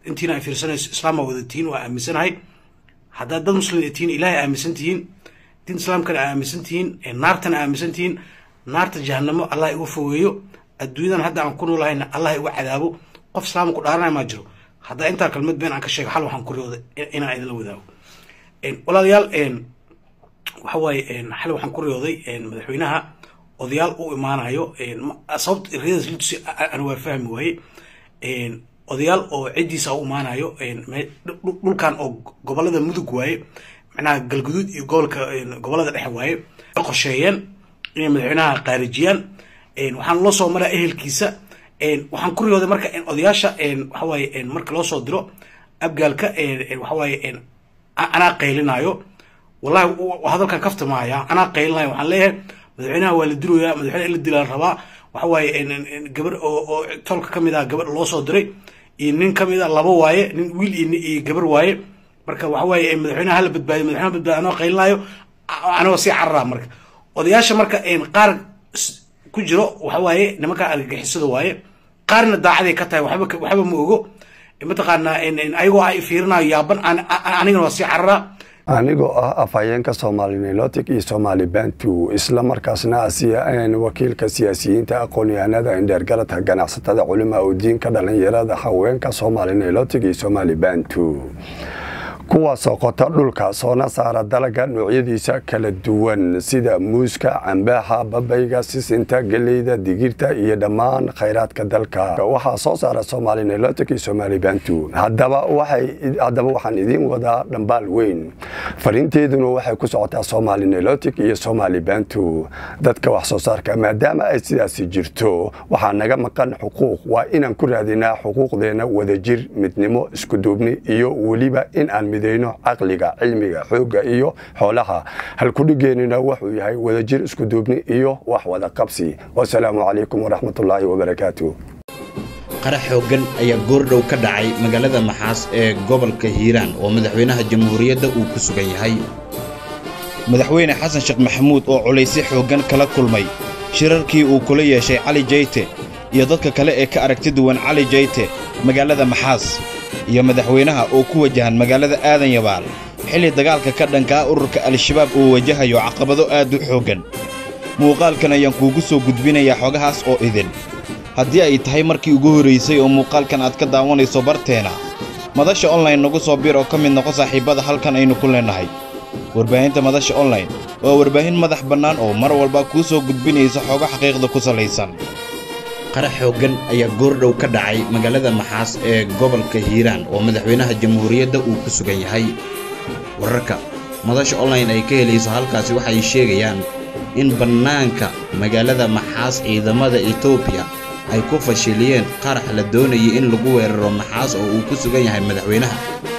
intiina ay fiirsanayso islaama wada tihiin waa aaminsanahay haddaad dad muslim tihiin ilaahay aaminsan tihiin diinta islaamkana aaminsan tihiin naartana aaminsan tihiin naarta jahanamo allah igu fogeeyo adduunyadan hadda aan ku noolahayna allah igu cadaabo qof islaama ku dhaaranaya maa jiro haddaa intaa kalmad been aan ka sheego xal waxaan ku riyooday inaan idinla wadaago walaalayaal waxa waaye xal waxaan ku riyooday madaxweynaha odayaal u imaanayo sababta riyadaas litusi aan waa fahmi waaye odayaal oo ciddiisa u imaanayo dhulkan oo gobolada mudug waaye macnaha galguduud iyo gobolka gobolada dhexe waaye qorsheeyeen inay madaxweynaha qaarijiyaan waxaan loo soo maraa ehelkiisa waxaan ku riyooday marka odayaasha waxawaaye marka loo soo diro abgaalka waxawaaye anaa qaylinayo wallahi hadalkan kafta maaya anaa qaylinayo waxaan leeyahay madaxweynaha waa la diloyaa madaxweynaha in la dilaa rabaa waxa waaye gabar oo tolka ka mid ah gabar loo soo diray iyo nin ka mid a laba waaye nin wiil iyo gabar waaye marka waxa waaye madaxweynaha hala badbaadiyo madaxweynaha badbaadiyo anoo qaylinayo anagoo sii cararaa marka odayaasha marka qaar ku jiro waxa waaye nimanka argagixisada waaye qaarna daacaday ka tahay waxba waxba ma ogo mataqaanaa ayagoo ay fiirinayo yaaban anigana waa sii cararaa anigoo ah afhayeenka soomaali nilotic iyo soomaali bantu isla markaasna wakiilka siyaasiyiinta aqoon-yahanada indheergaradka ganacsatada culimaa u diinka dhalinyarada haweenka soomaali nilotic iyo soomaali bantu kuwaasoo qota dhulka soona saara dalaga noocyadiisa kala duwan sida muuska cambaha babayga sisinta geleyda digirta iyo dhammaan khayraadka dalka waxaa soo saara somaali nilotic iyo somaali bantu haddaba waxaan idiin wadaa dhambaal weyn fariinteeduna waxay ku socotaa somaali nilotic iyo somaali bantu dadka wax soo saarka maadaama ay sidaasi jirto waxaa naga maqan xuquuq waa inaan ku raadinaa xuquuqdeena wadajir midnimo iskuduubni iyo weliba in aan midayno caqliga cilmiga xoogga iyo xoolaha halkudhigeenina wuxuu yahay wadajir iskuduubni iyo wax wada qabsi wasalaamu calaykum waraxmatullaahi wabarakaatu qarax xooggan ayaa goordhow ka dhacay magaalada maxaas ee gobolka hiiraan oo madaxweynaha jamhuuriyadda uu ku sugan yahay madaxweyne xasan sheekh maxamuud oo culaysyo xooggan kala kulmay shirarkii uu kula yeeshay cali jayte iyo dadka kale ee ka aragti duwan cali jayte magaalada maxaas iyo madaxweynaha oo ku wajahan magaalada aadan yabaal xilli dagaalka ka dhankaa ururka al-shabaab uu wajahayo caqabado aad u xooggan muuqaalkan ayaan kuugu soo gudbinayaa xogahaas oo idin haddii ay tahay markii ugu horraysay oo muuqaalkan aad ka daawanayso barteena madasha onlayn nagu soo bir oo ka mid noqo saaxiibbada halkan aynu ku leennahay warbaahinta madasha onlayn waa warbaahin madax bannaan oo mar walba kuu soo gudbinaysa xogo xaqiiqda ku salaysan qarax xooggan ayaa goordhow ka dhacay magaalada maxaas ee gobolka hiiraan oo madaxweynaha jamhuuriyadda uu ku sugan yahay wararka madasha onlayn ay ka helayso halkaasi waxay sheegayaan in bannaanka magaalada maxaas ciidamada etoobiya ay ku fashiliyeen qarax la doonayay in lagu weeraro maxaas oo uu ku sugan yahay madaxweynaha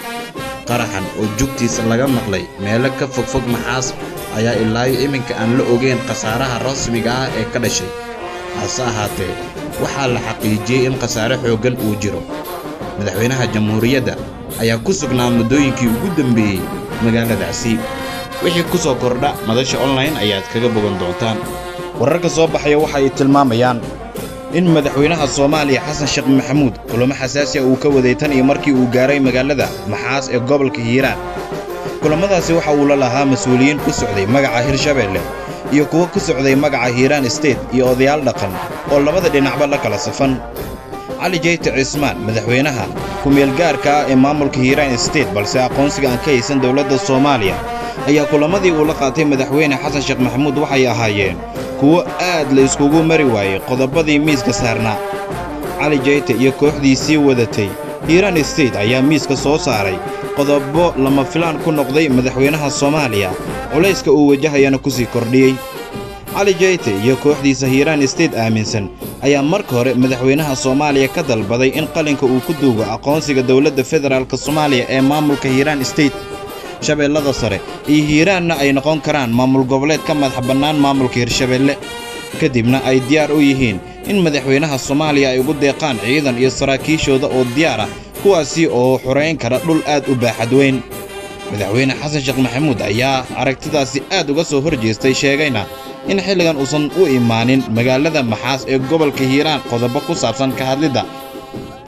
qaraxan oo jugtiisa laga maqlay meelo ka fogfog maxaas ayaa ilaayo iminka aan la ogeyn khasaaraha rasmiga ah ee ka dhashay hase ahaatee waxaa la xaqiijiyey in khasaare xooggan uu jiro madaxweynaha jamhuuriyadda ayaa ku sugnaa muddooyinkii ugu dambeeyey magaaladaasi wixii ku soo kordha madasha onlayn ayaad kaga bogan doontaan wararka soo baxaya waxa ay tilmaamayaan in madaxweynaha soomaaliya xasan sheekh maxamuud kulamo xasaasi ah uu ka waday tan iyo markii uu gaaray magaalada maxaas ee gobolka hiiraan kulammadaasi waxa uu la lahaa mas-uuliyiin ku socday magaca hirshabeelle iyo kuwo ku socday magaca hiiraan state iyo odayaal dhaqan oo labada dhinacba la kala safan cali jayte cismaan madaxweynaha ku-meelgaarka ah ee maamulka hiiraan state balse aqoonsiga aan ka haysan dowladda soomaaliya ayaa kulammadii uu la qaatay madaxweyne xasan sheekh maxamuud waxay ahaayeen kuwo aad la iskugu mari waayey qodobadii miiska saarnaa cali jayte iyo kooxdii sii wadatay hiiraan state ayaa miiska soo saaray qodobo lama filaan ku noqday madaxweynaha soomaaliya culayska uu wajahayana ku sii kordhiyey cali jayte iyo kooxdiisa hiiraan state aaminsan ayaa marka hore madaxweynaha soomaaliya ka dalbaday in qalinka uu ku duugo aqoonsiga dowladda federaalk soomaaliya ee maamulka hiiraan state shabeellada sare iyo hiiraanna ay noqon karaan maamul goboleed ka madax bannaan maamulka hirshabeelle kadibna ay diyaar u yihiin in madaxweynaha soomaaliya ay ugu deeqaan ciidan iyo saraakiishooda oo diyaar ah kuwaasi oo xorayn kara dhul aad u baaxad weyn madaxweyne xasan sheekh maxamuud ayaa aragtidaasi aad uga soo hor jeestay sheegayna in xilligan uusan u imaanin magaalada maxaas ee gobolka hiiraan qodobo ku saabsan ka hadlidda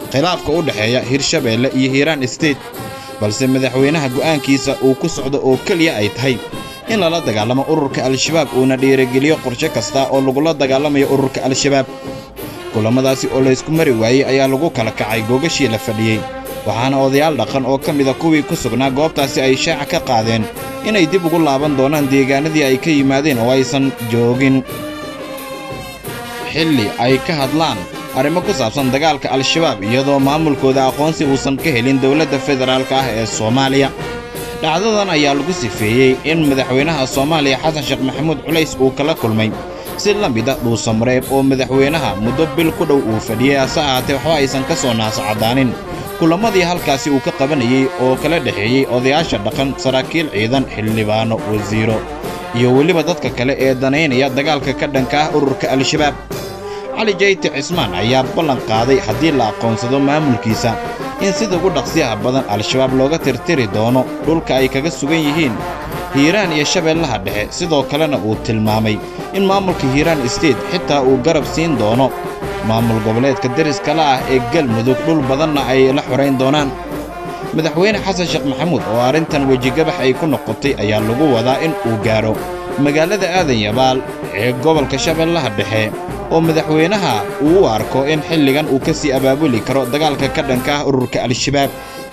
khilaafka u dhexeeya hirshabeelle iyo hiiraan state balse madaxweynaha go'aankiisa uu ku socdo oo keliya ay tahay in lala dagaalamo ururka al-shabaab uuna dhiirigeliyo qorshe kasta oo lagula dagaalamayo ururka al-shabaab kulammadaasi oo laysku mari waayey ayaa lagu kala kacay googashii la fadhiyey waxaana odayaal dhaqan oo ka mida kuwii ku sugnaa goobtaasi ay shaaca ka qaadeen inay dib ugu laaban doonaan deegaanadii ay ka yimaadeen oo aysan joogin xilli ay ka hadlaan arrimo ku saabsan dagaalka al-shabaab iyadoo maamulkooda aqoonsi uusan ka helin dowladda federaalka ah ee soomaaliya dhacdadan ayaa lagu sifeeyey in madaxweynaha soomaaliya xasan sheekh maxamuud culays uu kala kulmay si la mid a dhuusamareeb oo madaxweynaha muddo bil ku dhow uu fadhiyey hase ahaatee waxba aysan ka soo naascaddaanin kulammadii halkaasi uu ka qabanayey oo kala dhexeeyey odayaasha dhaqan saraakiil ciidan xildhibaano wasiiro iyo weliba dadka kale ee danaynaya dagaalka ka dhanka ah ururka al-shabaab cali jayti cismaan ayaa ballan qaaday haddii la aqoonsado maamulkiisa in sida ugu dhaqsiyaha badan al-shabaab looga tirtiri doono dhulka ay kaga sugan yihiin hiiraan iyo shabeellaha dhexe sidoo kalena uu tilmaamay in maamulka hiiraan state xitaa uu garab siin doono maamul goboleedka deriskala ah ee galmudug dhul badanna ay la xorayn doonaan madaxweyne xasan sheekh maxamuud oo arrintan wejigabax ay ku noqotay ayaa lagu wadaa in uu gaadho magaalada aadan yabaal ee gobolka shabeellaha dhexe oo madaxweynaha uu u arko in xilligan uu ka sii abaabuli karo dagaalka ka dhanka ah ururka al-shabaab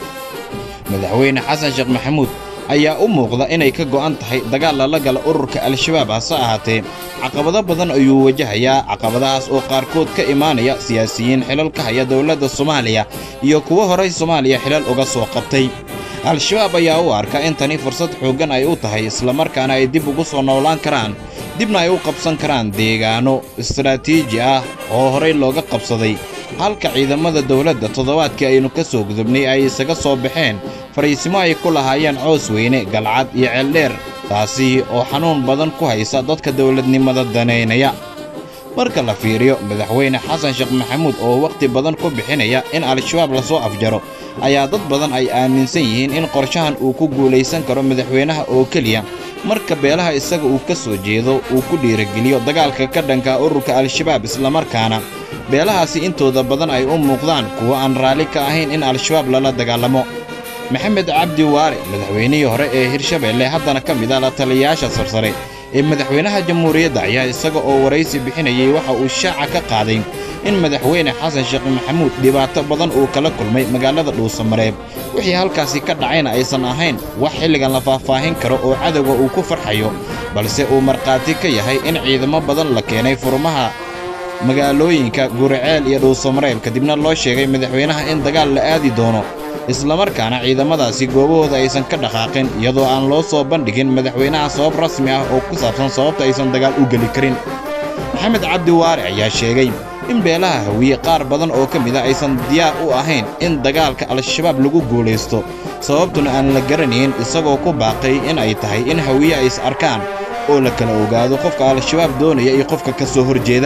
madaxweyne xasan sheekh maxamuud ayaa u muuqda inay ka go'an tahay dagaal lala gala ururka al-shabaab hase ahaatee caqabado badan ayuu wajahayaa caqabadahaas oo qaarkood ka imaanaya siyaasiyiin xilal ka haya dowladda soomaaliya iyo kuwo horay soomaaliya xilal uga soo qabtay al-shabaab ayaa u arka in tani fursad xooggan ay u tahay islamarkaana ay dib ugu soo noolaan karaan dibna ay u qabsan karaan deegaano istaraatiiji ah oo horay looga qabsaday halka ciidamada dowladda toddobaadkii aynu ka soo gudubnay ay isaga soo baxeen fariisimo ay ku lahaayeen coos weyne galcad iyo ceeldheer taasi oo xanuun badan ku haysa dadka dowladnimada danaynaya marka la fiiriyo madaxweyne xasan sheekh maxamuud oo wakhti badan ku bixinaya in al-shabaab lasoo afjaro ayaa dad badan ay aaminsan yihiin in qorshahan uu ku guulaysan karo madaxweynaha oo keliya marka beelaha isaga uu ka soo jeedo uu ku dhiirigeliyo dagaalka ka dhanka ururka al-shabaab islamarkaana beelahaasi intooda badan ay u muuqdaan kuwo aan raalli ka ahayn in al-shabaab lala dagaalamo maxamed cabdi waare madaxweynihii hore ee hirshabeelle haddana ka mid ah la taliyayaasha sarsare ee madaxweynaha jamhuuriyadda ayaa isaga oo waraysi bixinayey waxa uu shaaca ka qaaday in madaxweyne xasan sheekh maxamuud dhibaato badan uu kala kulmay magaalada dhuusamareeb wixii halkaasi ka dhacayna aysan ahayn wax xilligan la faahfaahin karo oo cadowga uu ku farxayo balse uu markhaati ka yahay in ciidamo badan la keenay furmaha magaalooyinka guriceel iyo dhuusamareeb kadibna loo sheegay madaxweynaha in dagaal la aadi doono islamarkaana ciidamadaasi goobahooda aysan ka dhaqaaqin iyadoo aan loo soo bandhigin madaxweynaha sabab rasmi ah oo ku saabsan sababta aysan dagaal u geli karin maxamed cabdi waare ayaa sheegay in beelaha hawiye qaar badan oo ka mid a aysan diyaar u ahayn in dagaalka al-shabaab lagu guulaysto sababtuna aan la garanayn isagoo ku baaqay in ay tahay in hawiye ay is arkaan oo la kala ogaado qofka al-shabaab doonaya iyo qofka ka soo horjeeda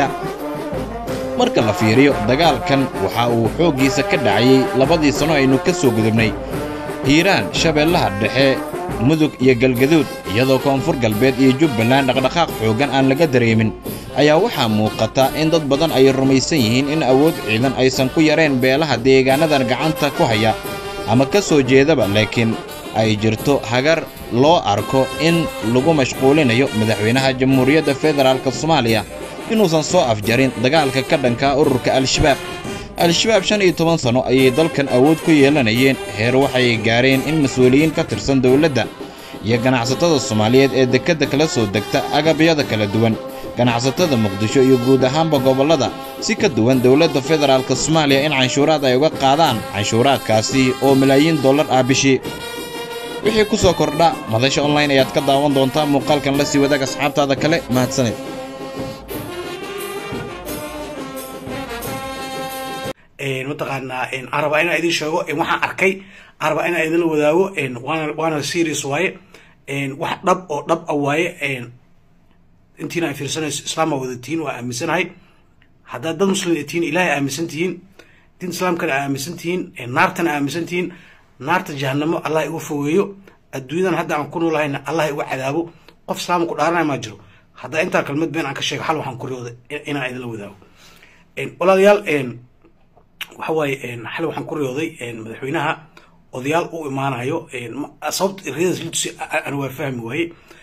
marka la fiiriyo dagaalkan waxa uu xooggiisa ka dhacayey labadii sanno aynu ka soo gudubnay hiiraan shabeellaha dhexe mudug iyo galgaduud iyadoo koonfur galbeed iyo jubbaland dhaqdhaqaaq xooggan aan laga dareemin ayaa waxaa muuqata in dad badan ay rumaysan yihiin in awood ciidan aysan ku yareen beelaha deegaanadan gacanta ku haya ama ka soo jeedaba laakiin ay jirto hagar loo arko in lagu mashquulinayo madaxweynaha jamhuuriyadda federaalk soomaaliya inuusan soo afjarin dagaalka ka dhankaa ururka al-shabaab al-shabaab shan iyo toban sanno ayay dalkan awood ku yeelanayeen heer waxay gaareen in mas-uuliyiin ka tirsan dowladda iyo ganacsatada soomaaliyeed ee dekedda kala soo degta agabyada kala duwan ganacsatada muqdisho iyo guud ahaanba gobollada si ka duwan dowladda federaalk soomaaliya in canshuuraad ay uga qaadaan canshuuraadkaasi oo malaayiin dollar ah bishii wixii ku soo kordha madasha online ayaad ka daawan doontaa muuqaalkan la sii wadaag asxaabtaada kale mahadsaned mataqaanaa araba inaan idin sheego waxaan arkay araba inaan idinla wadaago waana waana serious waaye wax dhab oo dhab a waaye intiina ay fiirsanayso islaama wadatiin waa aaminsanahay haddaad dad muslim tihiin ilaahay aaminsan tihiin diin islaamkana aaminsan tihiin naartana aaminsan tihiin naarta jahanamo allah igu fogeeyo adduunyadan hadda aan ku noolahayna allah igu cadaabo qof islaama ku dhaaranaya maa jiro haddaa intaa kalmad been aan ka sheego xal waxaan ku riyooda inaan idinla wadaago walaalayaal waxa waaye xalay waxaan ku riyooday madaxweynaha odayaal u imaanayo sababta riyadaas litusi ana waa fahmi waaye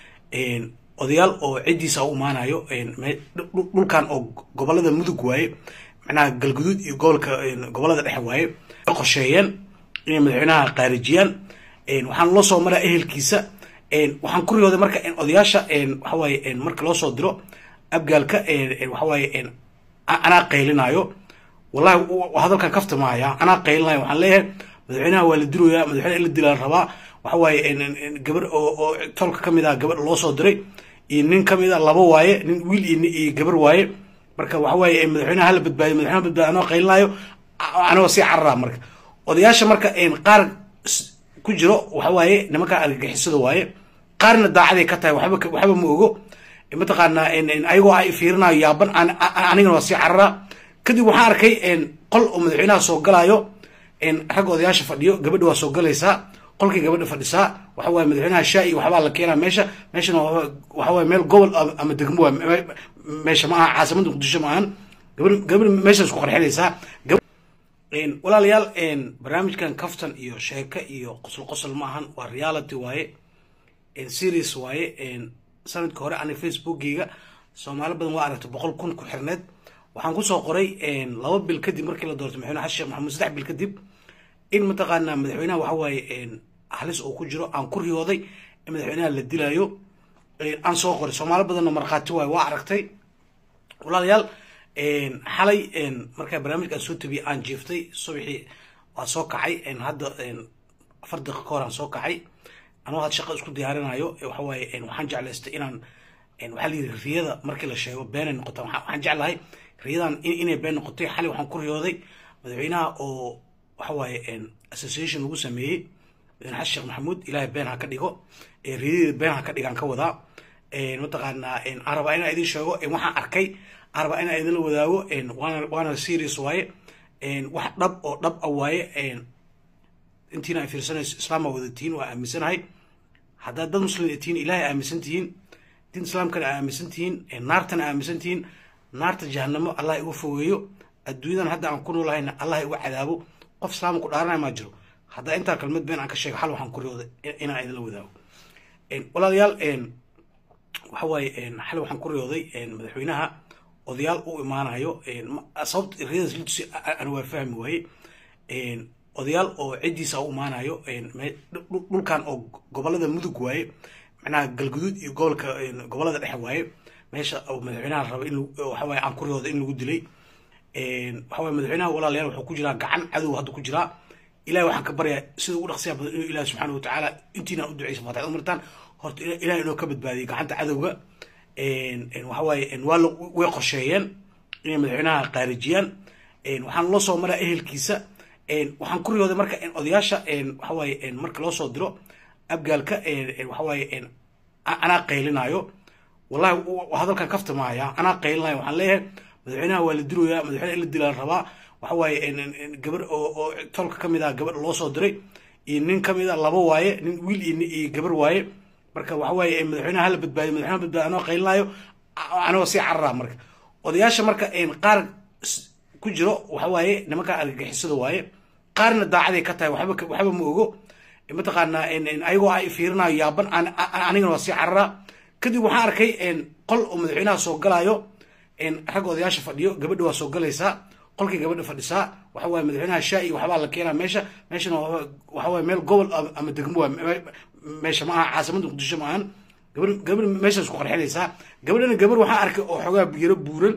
odayaal oo ciddiisa u imaanayo dhulkan oo gobolada mudug waaye macnaha galguduud iyo gobolka gobolada dhexe waaye qorsheeyeen inay madaxweynaha qaarijiyaan waxaan loo soo maraa ehelkiisa waxaan ku riyooday marka odayaasha waxa waaye marka loo soo diro abgaalka waxa waaye anaa qaylinayo wallahi hadalkan kafta maaya anaa qaylinayo waxaan leeyahay madaxweynaha waa la diloyaa madaxweynaha in la dilaa rabaa waxa waaye gabar oo tolka ka mid ah gabar loo soo diray iyo nin ka mid a laba waaye nin wiil iyo gabar waaye marka waxa waaye madaxweynaha hala badbaadiyo madaxweynaha badbaadiyo anoo qaylinayo anagoo sii cararaa marka odayaasha marka qaar ku jiro waxa waaye nimanka argagixisada waaye qaarna daacaday ka tahay waxba waxba ma ogo mataqaanaa ayagoo ay fiirinayo yaaban anigana waa sii cararaa kadib waxaan arkay qol oo madaxweynaha soo galaayo ragga odayaasha fadhiyo gabadha waa soo galaysaa qolkii gabadha fadhisaa waxa waaye madaxweynaha shaa iyo waxbaa la keenaa meesha meeshana waxa waaye meel gobol ama degmo waa meesha ma aha caasimada muqdisho ma ahan gabadh gabadh meeshaas ku qarxinaysaa walaalayaal barnaamijkan kaftan iyo sheeko iyo qosol qosol ma ahan waa reality waaye series waaye sanadka hore ani facebookgeyga soomaali badan waa aragtay boqol kun ku xirneed waxaan kusoo qoray laba bil kadib markii la doortay madaxweyne xasan sheekh maxamuud saddex bil kadib in mataqaanaa madaxweynaha waxa waaye halis uu ku jiro aan ku riyooday in madaxweynaha la dilayo aan soo qoray soomaali badanna markhaati waaye waa aragtay walaalayaal xalay markaa barnaamijkaan soo tabiyey aan jiiftay subaxii waa soo kacay hadda afar daqiiqa ka hor aan soo kacay anoo had shaqo isku diyaarinayo waxa waaye waxaan jeclaystay inaan waxaa la yidhi riyada markii la sheego beenay noqota waxaan jeclahay riyadan inay been noqotay xalay waxaan ku riyooday madaxweynaha oo waxa waaye association lagu sameeyey madaxweyne xasan sheekh maxamuud ilaahay been ha ka dhigo riyadii been ha ka dhigaan ka wadaa mataqaanaa aan rabaa inaan idin sheego waxaan arkay aan rabaa inaan idinla wadaago waana waana serious waaye wax dhab oo dhab a waaye intiina ay fiirsanayso islaam aa wadatiin waa aaminsanahay haddaad dad muslim tihiin ilaahay aaminsan tihiin diin islaamkana aaminsan tihiin naartana aaminsan tihiin naarta jahanamo allah igu fogeeyo adduunyadan hadda aan ku noolahayna allah igu cadaabo qof islaama ku dhaaranaya maa jiro haddaa intaa kalmad been aan ka sheego xal waxaan ku riyooday inaan idinla wadaago walaalayaal waxa waaye xal waxaan ku riyooday madaxweynaha odayaal u imaanayo sababta riyadaas litusi ana waa fahmi waaye odayaal oo ciddiisa u imaanayo dhulkan oo gobolada mudug waaye macnaha galguduud iyo gobolka gobolada dhexe waaye meesha madaxweynaha raba in waxa waaye aan ku riyooda in lagu dilay waxa waaye madaxweynaha walaalayaal wuxuu ku jiraa gacan cadow hadda ku jiraa ilahay waxaan ka baryaa sida ugu dhaqsiya badan inuu ilahi subxaana watacaala intiinaan u duceysa faatixad umartaan horta ilahay inoo ka badbaadiyay gacanta cadowga waxa waaye waa way qorsheeyeen inay madaxweynaha qaarijiyaan waxaan loo soo maraa ehelkiisa waxaan ku riyooday marka odayaasha waxa waaye marka loo soo diro abgaalka waxa waaye anaa qaylinayo wallahi hadalkan kafta maaya anaa qaylinayo waxaan leeyahay madaxweynaha waa la diloyaa madaxweynaha in la dilaa rabaa waxa waaye gabar oo tolka ka mid ah gabar loo soo diray iyo nin ka mid a laba waaye nin wiil iyo gabar waaye marka waxa waaye madaxweynaha hala badbaadiyo madaxweynaha badbaadiyo anoo qaylinayo anagoo sii cararaa marka odayaasha marka qaar ku jiro waxa waaye nimanka argagixisada waaye qaarna daacaday ka tahay waxba waxba ma ogo mataqaanaa ayagoo ay fiirinayo yaaban anigana waa sii cararaa kadib waxaan arkay qol oo madaxweynaha soo galaayo ragga odayaasha fadhiyo gabadha waa soo galaysaa qolkii gabadha fadhisaa waxa waaye madaxweynaha shaa iyo waxbaa la keenaa meesha meeshana waxa waaye meel gobol ama degmo waa meesha ma aha caasimada muqdisho ma ahan gabadh gabadh meeshaas ku qarxinaysaa gabadhana gabar waxaan arkay oo xoogaa yaro buuran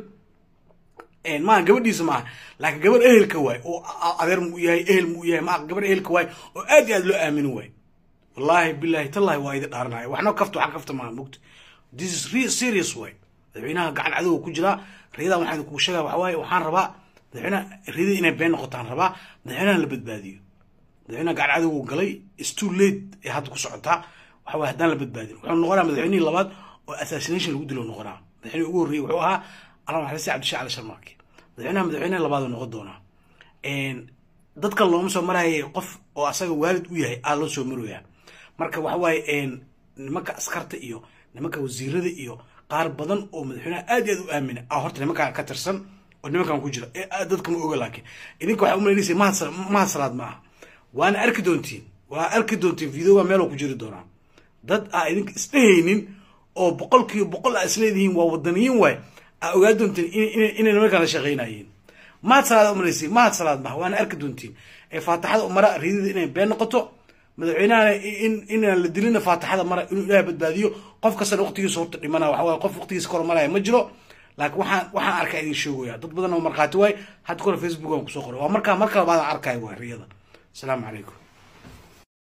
maaha gabadhiisa maaha laakiin gabar ehelka waay oo adeer mu yahay ehel mu yahay maa gabar ehelka waay oo aad iyo aad loo aaminin waay wallaahi billahi tallahi waa idi dhaaranaya waxna kafta waxaan kafta maaha mugta this is real serious waay madaxweynaha gacan cadowga ku jiraa riyadan waxaan kugu sheegaya waxa waaye waxaan rabaa madaxweynaha riyada inay been noqotaan rabaa madaxweynaha la badbaadiyo madaxweynaha gacan cadowgu galay is too late ee hadda ku socotaa waxa waaye haddaan la badbaadin wuxuu noqonaa madaxweynihii labaad oo assassination lagu dilo noqonaa madaxweynihii ugu horreeyey wuxuu ahaa allah maxalisi cabdishaa cali sharmaarki madaxweynaha madaxweynaha labaad noqon doonaa dadka looma soo marayay qof oo asaga waalid u yahay aa loo soo maroyaa marka waxa waaye nimanka askarta iyo nimanka wasiirada iyo qaar badan oo madaxweynaha aad iyo aad u aamina a horta nimankaa ka tirsan oo nimankan ku jira ee dadka ma oga laakiin idinka waxaa umalaynaysa mahad mahad salaad ma aha waana arki doontiin waa arki doontiin videoga meeloo ku jiri doonaa dad aa idinka isdhehaynin oo boqolkiiba boqol aa isleedihiin waa wadaniyiin waay aa ogaa doontiin inay nimankan la shaqaynayeen mahad salaad umalaysay mahad salaad maha waana arki doontiin ee faataxada umara riidada inay been noqoto madaxweynahana in inaan la dilina faataxada mara inuu ilaahay badbaadiyo qof kastana waqtigiisa horta dhimana waxa waaye qof waqtigiisa kor maraya ma jiro laakiin waxaan waxaan arkaa idin sheegaya dad badan oo markhaati waay hadda kore facebook aan kusoo qoray waa markaa marka labaad aan arkaayo waa riyada asalaamu calaykum